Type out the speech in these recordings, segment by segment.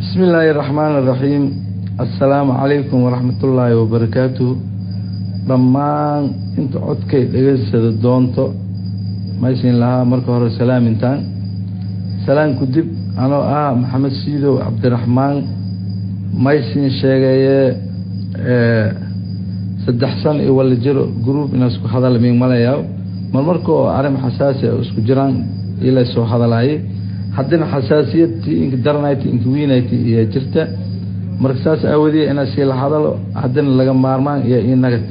bismi illaahi raxmaan iraxiim assalaamu calaykum waraxmatullaahi wabarakaatuh dhammaan inta codkay dhegeysada doonto maysin lahaa marka hore salaamintaan salaamku dib anoo ah maxamed siidow cabdiraxmaan maysin sheegaye saddex san iyo wala jiro group ina isku hadal migmalayaa mar marka oo arrin xasaasi a isku jiraan ila soo hadalaayay haddina xasaasiyadtii ink daranayti ink wiinayti iyo jirta marka saas aawadiya ina sii la hadalo haddina laga maarmaan iyo inagad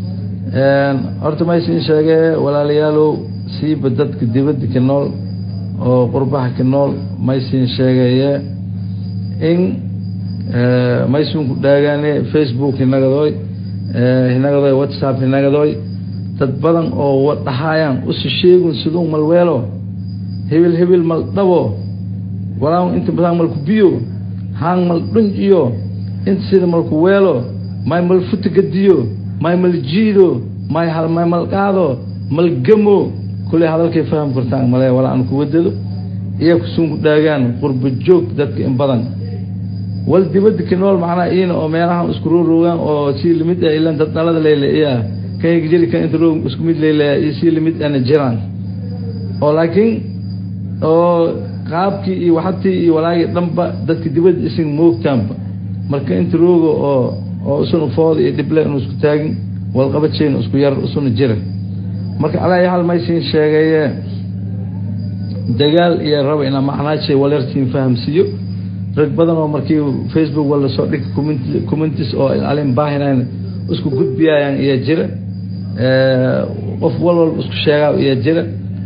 horta maysin sheegee walaalayaalow siiba dadka dibadda ka nool oo qurbaha ka nool maysin sheegeye in maysunku dhaagaane facebook hinagadooy hinagadooy whatsapp hinagadooy dad badan oo dhahaayaan usi sheegun siduu malweelo hebel hebel mal dhabo walaa inta badan malku biyo haan mal dhunjiyo inta sida malku weelo may mal futa gadiyo may mal jiido may hal may mal qaado mal gamo kulley hadalkay faham kartaan male walaa aan ku wadado iya kusuunku dhaagaan qurba joog dadka in badan wal dibadda ka nool macnaa iina oo meelahan isku rooroogaan oo sii limid ah ilan dad dhalada leyle-iya kan jiri kan inta roog isku mid leylaya iyo sii limid ana jiraan oo laakiin oo qaabkii iyo waxatii iyo walaagii dhanba dadka dibadda isin moogtaanba marka inta rooga oo oo isuna fooda iyo dhible inu isku taagin walqabadshayna isku yar isuna jira marka alaa hal maysin sheegaye dagaal iyo raba inaa macnaashay walyarsiin fahamsiiyo rag badan oo markii facebook wala soo dhig commentis oo alin baahinayn isku gudbiyayaan iyo jira qof walwalba isku sheegaa iyo jira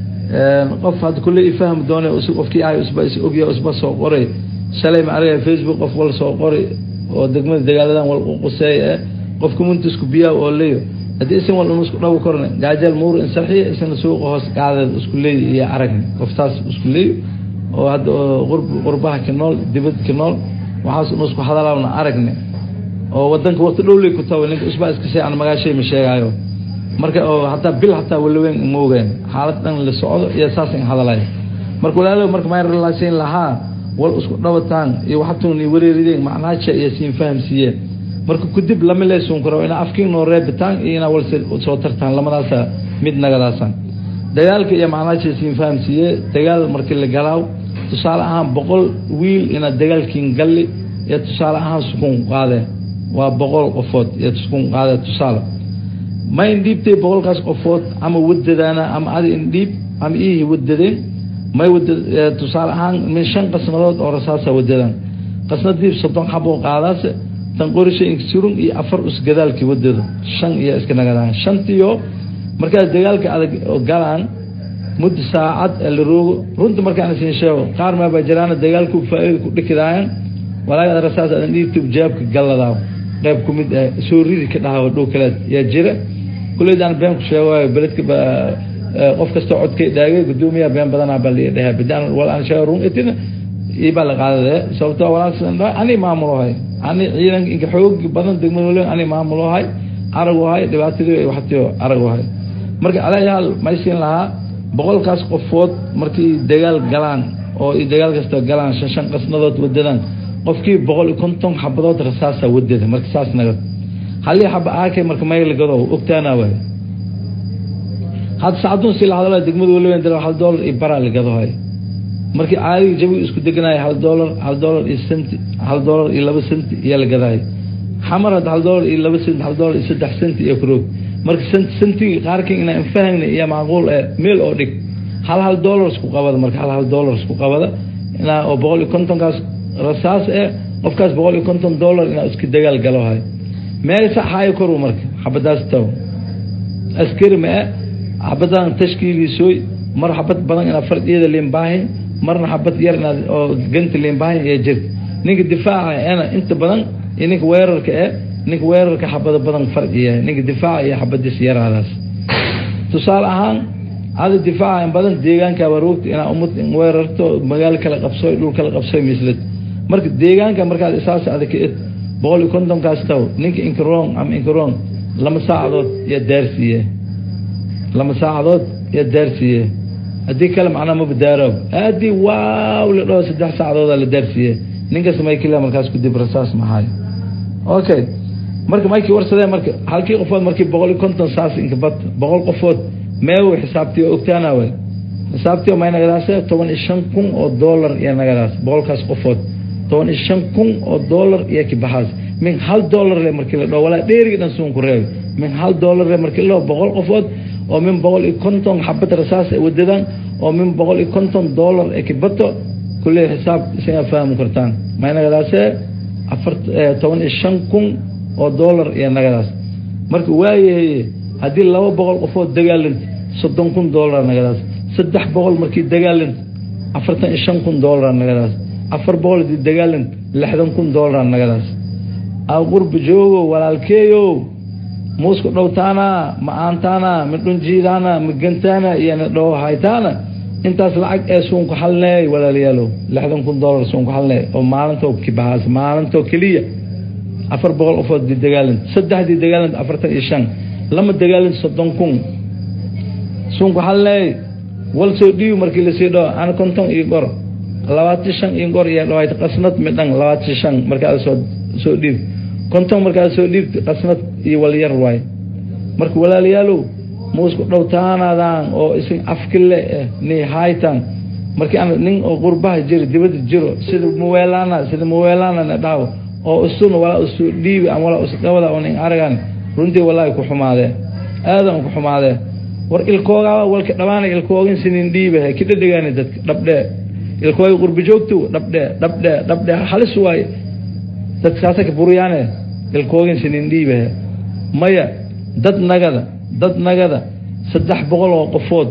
qof hadda kulle i fahmi doone qofkii ahay usba is ogya usba soo qoray shalay ma argay facebook qof wal soo qoray oo degmada dagaaladan wal quseey eh qof commentisku biyaa oo leeyo haddii isin wal unu isku dhabu korne gaajal muur in sarxiya isna suuqa hoos qaadeed isku leeyo iyo aragni qoftaas isku leeyo oo hadda oo qurbaha ka nool dibadda ka nool waxaas unu isku hadalaana aragne oo wadanka waqti dhowley ku tawa ninka usbaa iska shay aan magaashay ma sheegaayo marka oo hataa bil hataa walaweyn ma ogeen xaalad dhan la socdo iyo saas in hadalayo marka walaalo marka maa relaasin lahaa wal isku dhabataan iyo waxatuni wareerideen macnaaja iyo siin fahamsiiyeen marka kudib lama leesun karo ina afkiin noo reebitaan iyo inaa wal soo tartaan lamadaasa mid nagadaasan dagaalka iyo macnaaja siin fahamsiiye dagaal markii la galaaw tusaale ahaan boqol wiil inaad dagaalkiin galli iyo tusaale ahaan sukun qaadee waa boqol qofood iyo sukun qaadee tusaale ma indhiibtay boqolkaas qofood ama wadadaana ama adi indhiib ama iihi wadadeen may wada tusaale ahaan min shan qasnadood oo rasaasa wadadaan qasnadiib soddon xaboo qaadaase tan qorisha insurun iyo afar usgadaalkii wadado shan iyo iska nagadaan shantiyo markaas dagaalka adag galaan muddo saacad la roogo runta markaan isin sheego qaar maabaa jiraana dagaalku faa-ida ku dhikidaayan walaaga rasaas adan dhiibtib jaabka galladaa qayb ku mid ah soo ridi ka dhaha dhow kaleed yaa jira kuleydaan been ku sheegaayo beledka qof kastoo codkay dhaagay gudoomiyaha been badanaa baa la dhaha bidaan wal aan sheego run itina ibaa la qaadade sababto walaal ani maamulohay ani ciidan inka xoog badan degmada ani maamulohay araguhay dhibaatadii waxtiyo araguhay marka alayaal maysin lahaa boqolkaas qofood markii dagaal galaan oo dagaal kasta galaan shan shan qasnadood wadadaan qofkii boqol iyo konton xabadood rasaasa wadada marka saas nagad halii xaba aakay marka maylagado ogtaana waay had sacadun si la hadala degmada waliwen dal hal doolar iyo baraa lagadohay markii caadiga jabiga isku deganaya hal doolar hal doolar iyo senti hal doolar iyo laba senti iyo lagadahay xamar had hal doolar iyo laba senti hal doolar iyo saddex senti iyo kuroog marka sentiga qaarkan inaa infahagna iyo macquul ee meel oo dhig hal hal doolar isku qabada marka hal hal doolar isku qabada inaa oo boqol iyo kontonkaas rasaas ee qofkaas boqol iyo konton doolar inaa iska dagaal galohay meel saxaayo koru marka xabadaas taw askari ma e xabadan tashkiiliisooy mar xabad badan inaad fardiyada liinbaahin marna xabad yar inaad oo ganta liinbaahin iyo jirta ninka difaaca ena inta badan iyo ninka weerarka e ninka weerarka xabada badan farciya ninka difaaca iyo xabadiis yaraadaas tusaale ahaan ada difaaca in badan deegaanka waroogta inaa umad weerarto magaalo kala qabsoy dhul kala qabsoy mislad marka deegaanka markaad isaas adag ed boqol iyo kontonkaas taw ninka inkarong ama inkarong lama saacadood iyo daarsiiye lama saacadood iyo daarsiiye haddii kale macnaa maba daaro haddii waaw la dhaho saddex saacadooda la daarsiiye ninkas maykila markaas kudib rasaas mahaayo okay marka maykii warsadee marka halkii qofood markii boqol iyo konton saas inkabad boqol qofood meew xisaabtii ogtaana wel xisaabtii may nagadaase toban iyo shan kun oo dollar iyo nagadaas boqolkaas qofood toban iyo shan kun oo dollar iyo kibaxaas min hal dollar le markii la dhao walaa dheerigi dhan suun ku reebi min hal dollar le markii la dhao boqol qofood oo min boqol iyo konton xabad rasaas ay wadadaan oo min boqol iyo konton dollar ee kibato kulley xisaab isaga fahmi kartaan may nagadaase afar toban iyo shan kun oo dollar iyo nagadaas marka waayahay haddii laba boqol qofood dagaalanta soddon kun dollar nagadaas saddex boqol markii dagaalanta afartan iyo shan kun dollar nagadaas afar boqol hadii dagaalanta lixdan kun dollar nagadaas aw qurba joogo walaalkeeyo muusku dhowtaana ma aantaana ma dhunjiidaana ma gantaana iyo na dhow haytaana intaas lacag ee suunku halneey walaalayaalow lixdan kun dollar suunku halneey oo maalintoo kibahaas maalintoo keliya afar boqol qofood di dagaalanta saddexdii dagaalanta afartan iyo shan lama dagaalanta soddon kun suunku halneey wal soo dhiibi markii lasii dhao ana konton iyo gor labaatan shan iyo gor iyo dhawaayta qasnad midhan labaatan shan markaa soo soo dhiib konton markaa soo dhiibta qasnad iyo walyar waay marka walaalayaalow muusku dhowtaanadaan oo isin afkile eh ni haytan markii aan nin oo qurbaha jiro dibadda jiro sida muweelana sida muweelana na dhaawo oo isuna walaa isu dhiibi ama walaa isdhawada oo nin aragan runtii walaahi ku xumaadee aadan ku xumaadee war ilkoogaa walka dhabaana ilkoogin sinin dhiibahe ki dhadhigaani dadka dhabdhee ilkooga qurba joogto dhabdhee dhabdhee dhabdhee halis waaye dadkaasa ka buryaane ilkoogin sinin dhiibahe maya dad nagada dad nagada saddex boqol oo qofood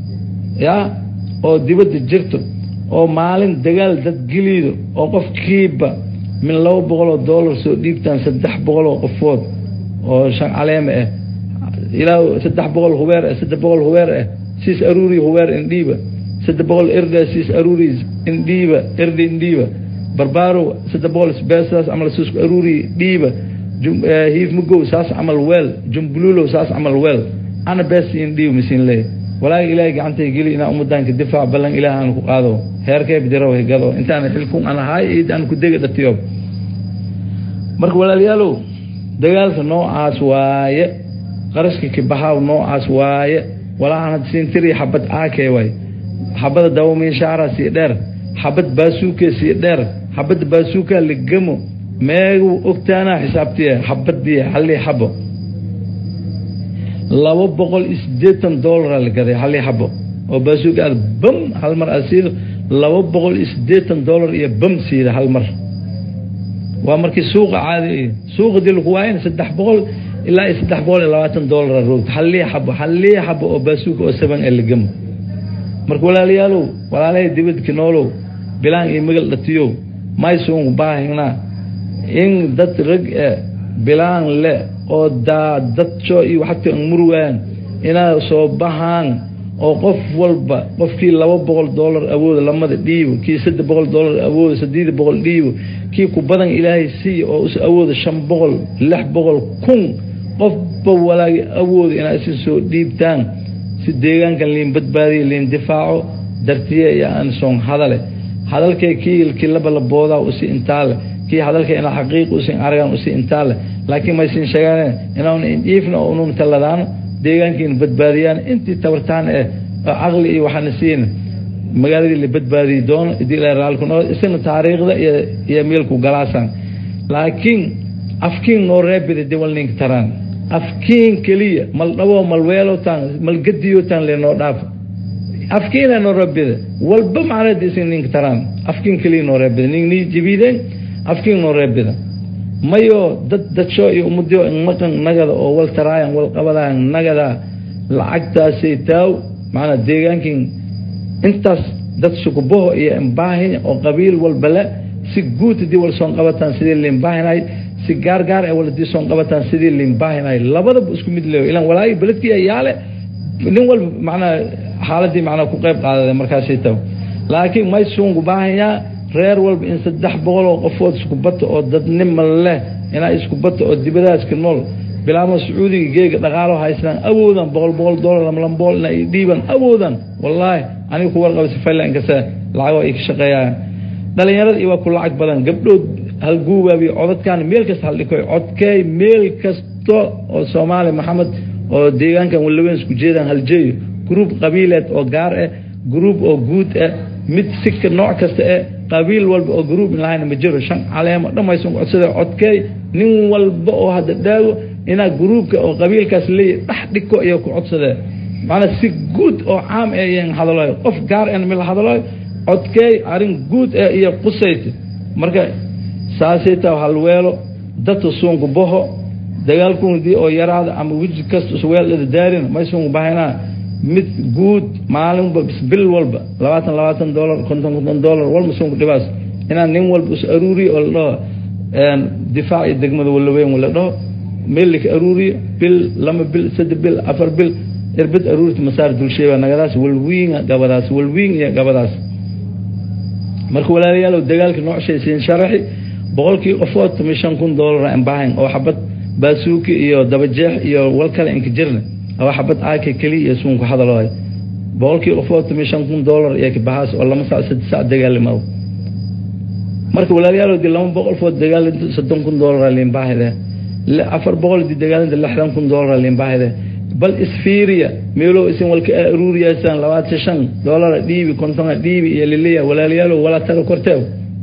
yaa oo dibadda jirto oo maalin dagaal dad geliido oo qofkiiba min laba boqol oo dollar soo dhiibtaan saddex boqol oo qofood oo shan caleeme ah ilaa saddex boqol hubeer ah saddex boqol hubeer ah siis aruuri hubeer indhiiba saddex boqol erda siis aruuri indhiiba erdi indhiiba barbaaro saddex boqol beesaas camal siisku aruuri dhiiba hiif mugow saas camal weel jumbululow saas camal weel ana bees indhiiba masiin leey walaahi ilaahay gacantay geli inaa umadaanka difaac ballan ilaah aan ku qaado heerkee bidiraw higado intaan xilkun aan ahaay id aan ku dega dhatiyo marka walaalayaalow dagaalka noocaas waaye qarashka kibaxaaw noocaas waaye walaa aan siintiri xabad aakee waay xabada dawamiinshaara sii dheer xabad baasuuke sii dheer xabada baasuuka ligamo meegu ogtaanaa xisaabtiya xabadii halii xabo laba boqol iyo sideetan dollara la gaday halii xabo oo baasuuka aad bam hal mar aad siido laba boqol iyo sideetan dollar iyo bam siida hal mar waa markii suuqa caadi suuqa dii laku waayan saddex boqol ilaa iyo saddex boqol iyo labaatan dollara roogta halii xabo halii xabo oo baasuuka oo saban ee lagamo marka walaalayaalow walaalahay dibadka noolow bilaan iyo magal dhatiyow maysuunku baahinaa in dad rag e bilaan le oo daa dadco iyo waxagta murwaan inaa soo bahaan oo qof walba qofkii laba boqol dollar awooda lamada dhiibo kii saddex boqol dollar awooda saddeed boqol dhiibo kii ku badan ilaahay siiya oo is awooda shan boqol lix boqol kun qofba walaagi awooda inaa isin soo dhiibtaan si deegaankan liin badbaadiya liin difaaco dartiye iyo aan soon hadale hadalkee kii kii laba la boodaa usi intaale kii hadalka inaa xaqiiq usin aragan usi intaale laakiin maysin sheegaan inaan iifna oo unun taladaano deegaankiina badbaadiyaan intii tabartaan eh oo caqli iyo waxaana siin magaaladii la badbaadiyi doono idii la raalku noo isna taariikhda iyo iyo meelku galaasaan laakiin afkiin noo reebida diwal ninka taraan afkiin keliya mal dhabo mal weelotaan mal gadiyotaan lenoo dhaafo afkiina noo reebida walba macnada isin ninka taraan afkiin keliya noo reebida nin nii jibideen afkiin noo reebida mayo dad dadsho iyo ummadyo maqan nagada oo wal taraayan wal qabadaan nagada lacagtaasay taaw macnaa deegaankin intaas dad sukubaho iyo imbaahin oo qabiil walbale si guud hadii wal soon qabataan sidii liinbaahinay si gaar gaar ee wal hadii soon qabataan sidii liinbaahinay labadaba isku mid leeyo ilan walaahi beledkii yaale nin walba macnaa xaaladii macnaa ku qayb qaadada markaasay taw laakiin may suungu baahanyaa reer walba in saddex boqol oo qofood isku bata oo dadnima leh inaa isku bata oo dibadaaska nool bilaamo sacuudiga geega dhaqaalo haystaan awoodan boqol boqol dollar lama lama boqol ina dhiiban awoodan wallaahi aniga ku warqaba sifayla inkase lacago ay ka shaqeeyaan dhalinyarada iyo waa ku lacag badan gabdhood halguubaabiyo codadkan meel kasta haldhikoy codkeey meel kasta oo soomaali maxamed oo deegaankan walaweyn isku jeedaan haljeeyo gruub qabiileed oo gaar ah gruub oo guud ah mid sika nooc kasta eh qabiil walba oo gruub lahayna ma jiro shan caleemo dhammaysan codsada codkeey nin walba oo hadda dhaago inaa gruubka oo qabiilkaas leeyahy dhex dhiko iyo ku codsadee macnaa si guud oo caam eh iyan hadalayo qof gaar en mila hadalayo codkeey arrin guud eh iyo qusayta marka saasayta halweelo dadka suunku boho dagaalkundii oo yaraada ama weji kasta isweeldhada daarin maysuunku bahaynaa mid guud maalinba bil walba labaatan labaatan dolar konton konton dolar walba suunku dhibaas inaan nin walba is aruuriyo oo la dhaho difaac iyo degmada walaweyn la dhaho meel laka aruuriyo bil lama bil saddex bil afar bil irbid aruurita masaar dulsheeba nagadaas walwiinga gabadaas walwiing iyo gabadaas marka walaalayaalow dagaalka noocshaisiin sharaxi boqolkii qofood tumi shan kun dolar ambahan oo xabad baasuuki iyo dabajeex iyo wal kale inka jirna oo xabad aaka keliya iyo suunku hadalooy boqolkii qofood tumi shan kun dolar iyo kabahaas oo lama sac saddex sac dagaalimado marka walaalayaalow dii lama boqol food dagaalinta soddon kun dolar liinbaahide afar boqol dii dagaalinta lixdan kun dolar liinbaahide bal isfiiriya meelow isin walka aruuriyaysaan labaatan shan dolara dhiibi kontona dhiibi iyo liliya walaalayaalow wala tara korteew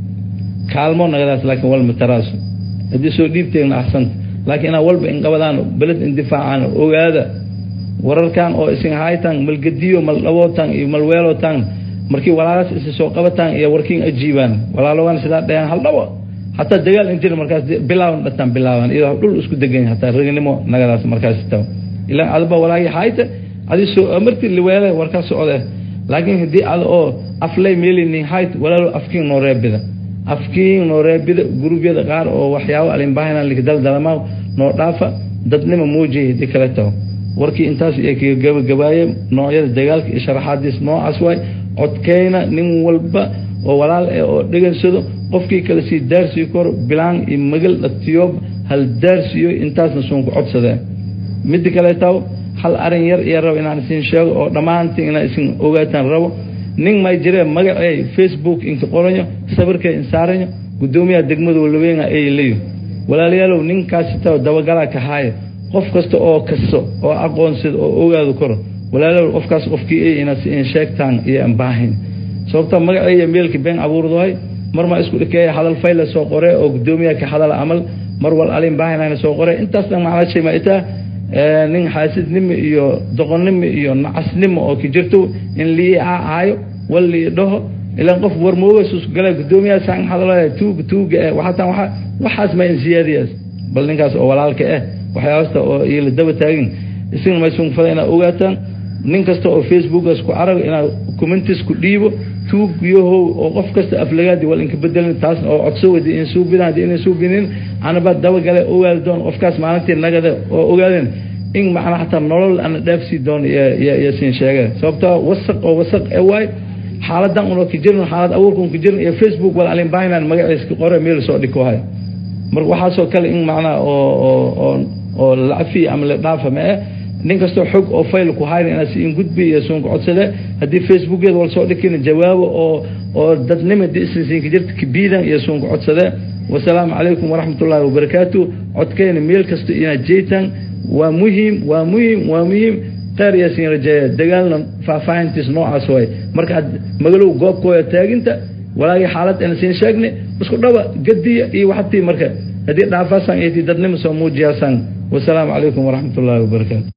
kaalmo nagadaas laakiin walma taraaso haddii soo dhiibteegna axsanta laakiin inaa walba inqabadaan beled indifaacaan ogaada wararkan oo isin haytan malgadiyo maldhabootan iyo malweelotan markii walaalaas isi soo qabataan iyo warkiin ajiibaan walaalogan sidaa dhayaan hal dhabo hataa dagaal in jira markaas bilaaban dhataan bilaaban iyadoo dhul isku degan hataa ragnimo nagadaas markaas taw ilaa adba walaagii hayta adi soo amarti liweele warkaa socde laakiin haddii ada oo aflay meelinin hayt walaalo afkiin noo reebida afkiin noo reebida gurubyada qaar oo waxyaabo alinbaahina likdaldalama noo dhaafa dadnima muujiya hadii kale taho warkii intaas iyo kaga gabagabaaye noocyada dagaalka iyo sharaxaadiis noocaas waay codkeyna nin walba oo walaal eh oo dhegansado qofkii kale sii daarsiyo kor bilaan iyo magal dhatiyoob hal daarsiyo intaasna suunku codsadee midda kale taw hal arin yar iyo rabo inaan isin sheego oo dhammaantiin inaa isin ogaataan rabo nin may jiree magacey facebook inka qoranyo sawirkay insaaranyo guddoomiyaha degmada walaweynga ay leeyo walaalayaalow ninkaasi taw dabagalaa ka haaya qof kasta oo kasto oo aqoonsida oo ogaado karo walaalayaalow qofkaas qofkii ay inaad si in sheegtaan iyo ambaahin sababta magaceeya meelka been abuurdahay mar maa isku dhikeeya hadal fayla soo qore oo guddoomiyaha ka hadala camal mar wal alin baahinayna soo qore intaas dhan macnaa shay ma itaa nin xaasidnimo iyo doqonnimo iyo nacasnimo oo ka jirto in lii caayo wal lii dhaho ilaan qof warmoogasus gala guddoomiyaha saan hadalaya tuuga tuuga eh waxaatan waxa waxaas ma in siyaadiyaas bal ninkaas oo walaalka eh waxyaabasta oo iyo la daba taagin isina maysun fada inaad ogaataan nin kasta oo facebookaas ku arago inaad commentis ku dhiibo tuug yahow oo qof kasta aflagaadi wal inka bedelin taas oo codso wadi in suubidaan hadii inay suubinin anaba dabagale ogaadi doon qofkaas maalintii nagada oo ogaadeen in macnaa xataa nolol ana dhaafsii doon iyo siin sheege sababtoo wasaq oo wasaq ee waay xaaladan una ka jirin xaalad abuurkan ka jirin iyo facebook wal alin baahinan magaciiska qore meel soo dhiko hay marka waxaasoo kale in macnaa oo oo oo lacafi ama la dhaafa ma eh nin kastoo xog oo fayl ku hayna inaad si in gudbi iyo suunka codsade haddii facebookyada wal soo dhikin jawaabo oo oo dadnima disinka jirta kabiidan iyo suunka codsade wasalaamu calaykum waraxmat ullaahi wabarakaatu codkeyna meel kasta inaad jeetaan waa muhiim waa muhiim waa muhiim qeyr iyo siin rajeeya dagaalna faahfaahintiis noocaas waay marka aad magalow goobkooda taaginta walaagii xaalad ana siin sheegnay isku dhaba gadiya iyo waxatii marka haddii dhaafaasaan iyo dadnima soo muujiyaasaan wasalaamu calaykum waraxmat ullaahi wabarakaatu